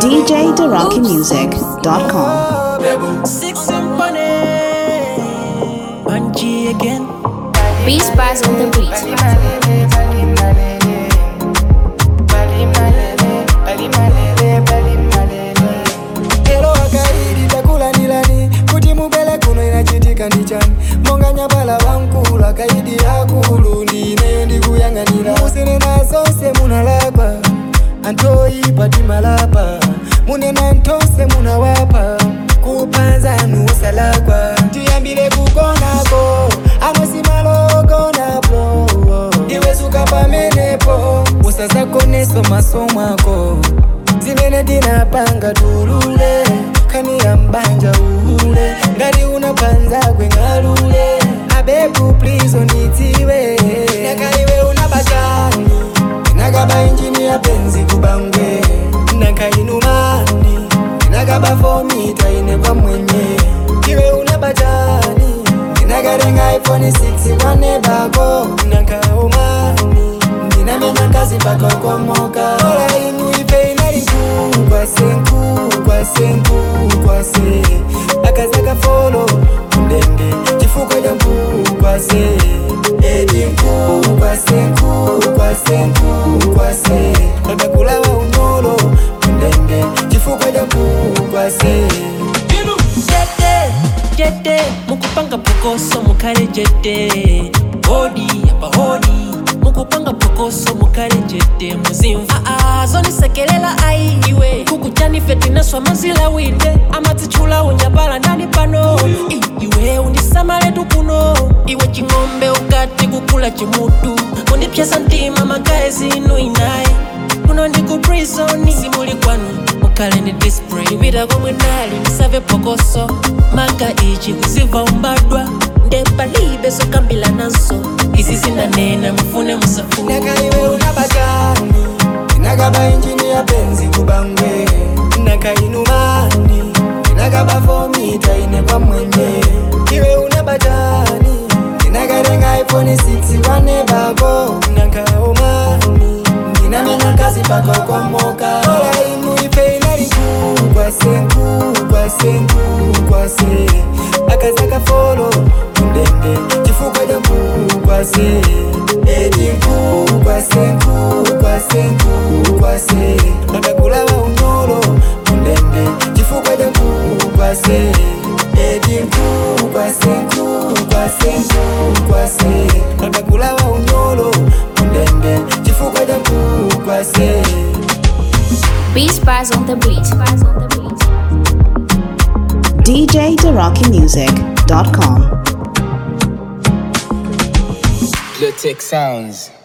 DJDarockyMusic.com. Six Symphony. Bungie again. Beats Bars on the beat. Ero akaidi takula nilani kuti mubele kuno inachitika ndi chani monga nyabala wankulu akaidi akulu ndineyo ndikuyang'anira musinena zonse munalapa antoipa timalapa munena ntonse munawapa kupanzanu usalakwa tiyambire kugonako anosimalogonapo iwe suka pamenepo usazakoneso maso mwako zimene tinapanga tulule kani ya mbanja uhule ngati unapanza kweng'alule abebu please onitiwe nakaiwe unabachani nakaba injini ya penzi kubangwe nakainumani nakaba fomita ine kwa mwenye iwe unabachani nakarenga iphone 6 kwane bako nakaumani ndinamenya kazi mpaka komoka ola inu ife inali nkukwase nkukwase nkukwase akazaka folo kundende chifukwa cha nkukwase edi nkukwase nkukwase nkukwase akakulawa unyolo kundende chifukwa cha nkukwase Jete, jete, mukupanga pokoso mukale jete. Hodi, apa hodi. Mukupanga pokoso mukale jete muzimva. Ah, ah, zonisekelela ai iwe. Kukuchani feti naswa mazila winde. Amatichula unyabala ndani pano. I, iwe unisamale tukuno. Iwe ching'ombe ukati kukula chimutu. Undipyesa ntima magaye zinu inaye. kuno ndi ku prisoni simuli kwanu mukhale ndi display kupita komwe nali ndisave phokoso manga ichi kuziva umbadwa ndepalibe zokambila nazo izi zinanena mufune musafune nakaiwe unabachani nakaba injini ya penzi kubangwe nakainumani nakaba fomita ine kwa mwenye iwe unabachani nakarenga iphone 6 kwane bako nakaumani ndinamenya kazi mpaka komoka ola inu ife inali nkukwase nkukwase nkukwase akazaka folo kundende chifukwa cha nkukwase edi nkukwase nkukwase nkukwase akakulawa unyolo kundende chifukwa cha nkukwase edi nkukwase nkukwase nkukwase akakulawa unyolo kundende chifukwa cha nkukwase Beats Bars on the beat. DJDarockyMusic.com. Blue Tech Sounds.